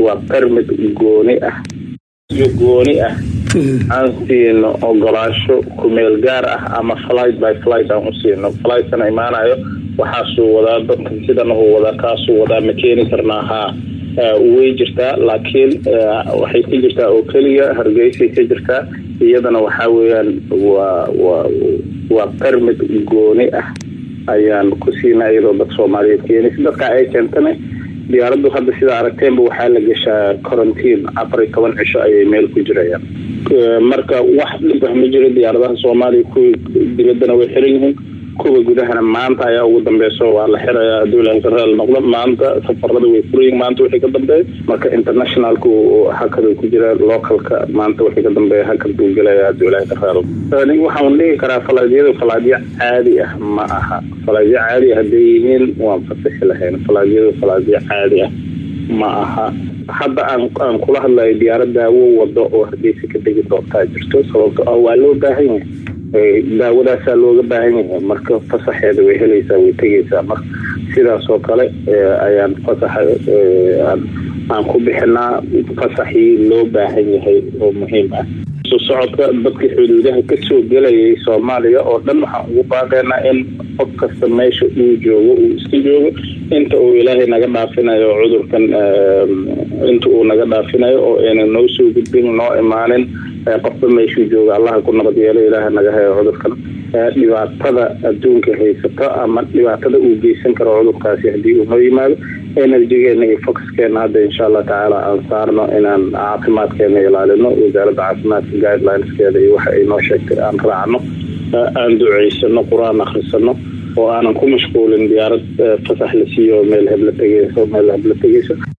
waa permit gooni ah iyo gooni ah aan siino ogolaasho kumeel gaar ah ama flight by flight aan u siino flightana imaanayo waxaasuu wadaa dadkan sidan uu wadaa kaasuu wadaa ma keeni karnaa haa way jirtaa laakiin waxay ka jirtaa oo keliya hargeysay ka jirtaa iyadana waxaa weeyaan waa waa waa permit gooni ah ayaan ku siinaa iyadoo dad soomaaliyeed keenaysa dadka ay keentana diyaaraddu hadda sidaa aragteenba waxaa la geshaa quarantine afar iyo toban cisho ayay meel ku jirayaan marka wax dhib ah ma jiro diyaaradaha soomaaliya kuwii dibaddana way xiran yihiin kuwa gudahana maanta ayaa ugu dambeyso waa la xirayaa hadduu ilahay sareel noqdo maanta safarada way furayiin maanta wixii ka dambeeya marka internationalku hakadu ku jira localka maanta wixii ka dambeeya hakad buu gelaya hadduu ilahay sareel aniga waxaan dhihi karaa falaadyadu falaadyo caadi ah ma aha falaadyo caadi ah hadday yihiin waan fasixi lahayn falaadyadu falaadyo caadi ah ma aha hadda aan aan kula hadlayo diyaarad daawo wado oo hargeysa ka degi doontaa jirto sababto ah waa loo baahan yahay daawadaasaa looga baahan yahay marka fasaxeeda way helaysaa way tegaysaa marka sidaas oo kale ayaan fasaxa aan ku bixinaa fasaxii loo baahan yahay oo muhiim ah soo socodka dadka xuduudaha kasoo gelayay soomaaliya oo dhan waxaan ugu baaqaynaa in qof kasta meesha uu joogo uu iska joogo inta uu ilaahay naga dhaafinayo cudurkan inta uu naga dhaafinayo oo ayna noo soo gudbin noo imaanin qofba meeshuu jooga allaha ku nabad yeelo ilaaha naga hayo cudurkan dhibaatada adduunka haysato ama dhibaatada uu geysan karo cudurkaasi haddii uu noo yimaado energygeena iyo foxkeena hadda insha allah tacaala aan saarno inaan caafimaadkeena ilaalino wasaaradda caafimaadka guidelineskeeda iyo waxa ay noo sheegtay aan raacno aan duceysano qur-aan akhrisano oo aanan ku mashquulin diyaarad fasax la siiyo meel hebla tegeyso meel hebla tegeyso